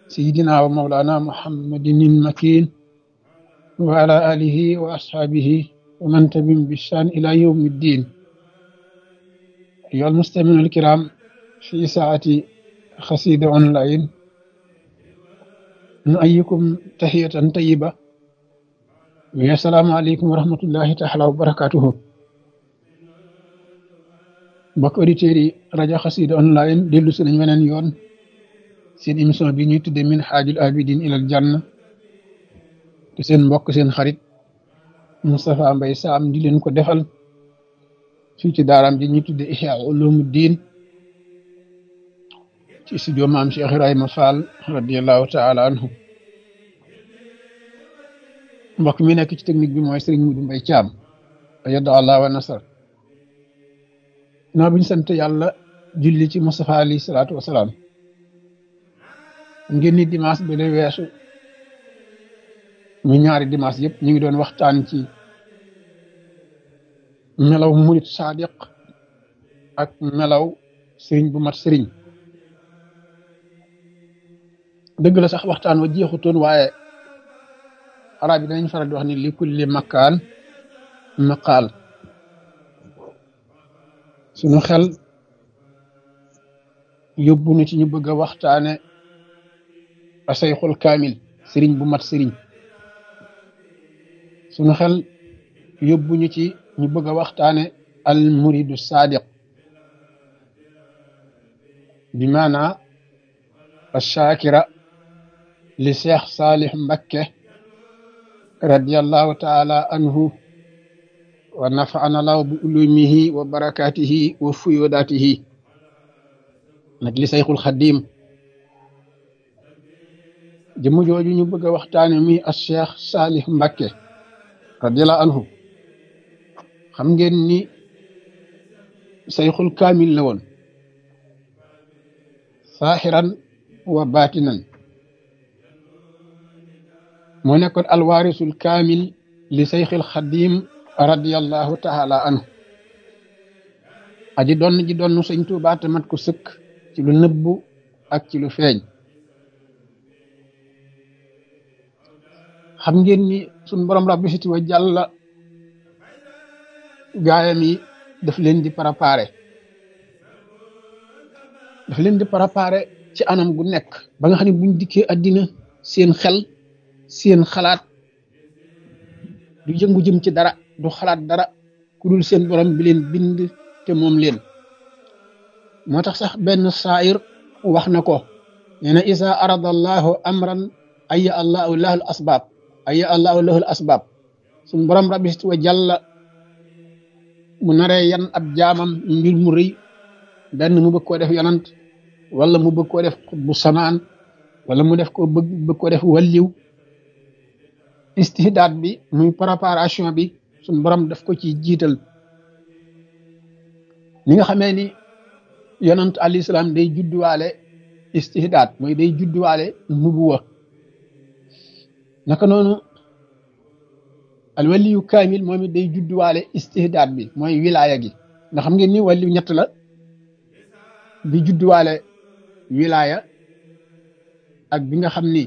سيدنا ومولانا محمد المكين وعلى آله وأصحابه ومن تبعهم بإحسان إلى يوم الدين أيها المستمعون الكرام في ساعة خسيدة أونلاين نؤيكم تحية طيبة والسلام عليكم ورحمة الله تعالى وبركاته mbokk auditeurs yi rajo xasida online dellu si nañ weneen yoon seen émission bi ñuy tudde min xaajul abidin ilal janna te seen mbokk seen xarit Moustapha Mbaye Sam di leen ko defal fii ci daaraam ji ñuy tudde Ihya Ulumuddin ci studio maam Cheikh Ibrahima Fall radiallahu taala anhu mbokk mi nekk ci technique bi mooy Serigne Moudou Mbaye Thiam ayada allah wa nasar naa bu ñu sant yàlla julli ci Moustapha alayhi salaatu wasalaam ngeen ni dimanche bi lay weesu ñu ñaari dimanche yëpp ñu ngi doon waxtaan ci melaw murit sadiq ak melaw sëriñ bu mat sëriñ dëgg la sax waxtaan wa jeexutoon waaye arab yi danañ faral di wax ni li kulli makkaan maqaal suñu xel yóbbu na ci ñu bëgg a waxtaane asayxul kaamil sëriñ bu mat sëriñ suñu xel yóbbu ñu ci ñu bëgg a waxtaane al muridu sadiq bi maana ashakira li cheikh salih mbakke radiallahu taala anhu wa nafaana law bi ulumihi wa barakatihi wa fuyodatihi nag li sayxul xadim jëmm jooju ñu bëgg a waxtaane muy as cheikh salih mbakke radiallahu anhu xam ngeen ni sayxul kaamil la woon saaxiran wa baatinan moo nekkoon alwaarisul kaamil li sayxil xadim radiallahu taala anhu aji donn ji donn sëñ Tuubaa te mat ko sëkk ci lu nëbbu ak ci lu feeñ xam ngeen ni suñ borom rabbi siti wa jàlla gaayam yi daf leen di préparé daf leen di préparé ci anam gu nekk ba nga xam ne buñ dikkee àddina seen xel seen xalaat du yëngu jëm ci dara du xalaat dara ku dul seen borom bi leen bind te moom leen moo tax sax benn saayir wax na ko nee na isa arada allahu amran aya allahu lahul asbaab aya allahu lahul asbaab suñ borom rabbi wa jàlla mu naree yan ab jaamam mbir mu rëy benn mu bëgg koo def yonant wala mu bëgg koo def bu samaan wala mu def ko bëgg bëgg koo def walliw istihdaad bi muy préparation bi suñ borom daf ko ci jiital ni nga xamee ni yonant alayhi salaam day judduwaale istihdaad mooy day judduwaale nubuwa naka noonu alwaliyu kaamil moom it day judduwaale istihdaad bi mooy wilaya gi nga xam ngeen ni waliyu ñett la bi judduwaale wilaya ak bi nga xam ni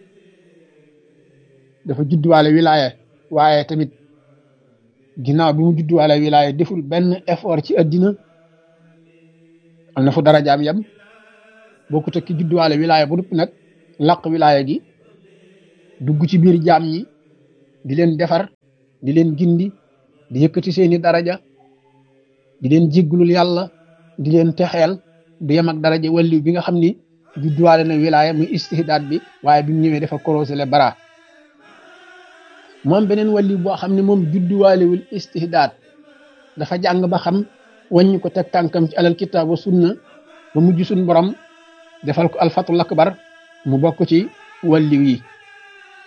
dafa judduwaale wilaya waaye tamit ginnaaw bi mu judduwaale wilaya deful benn effort ci addina am na fu dara jaam yam boo ko tekki judduwaale wilaya bu noppi nag laq wilaya gi dugg ci biir jaam ñi di leen defar di leen gindi di yëkkati seeni daraja di leen jégglul yàlla di leen texeel du yem ak daraja walliw bi nga xam ni judduwaale na wilaaya muy istihdaad bi waaye bi mu ñëwee dafa korosé le bara moom beneen walliw boo xam ne moom judduwaalewul istihdaad dafa jàng ba xam wàññi ko teg tànkam ci alal kitaab wa sunna ba mujj suñ borom defal ko alfatul akbar mu bokk ci walliw yi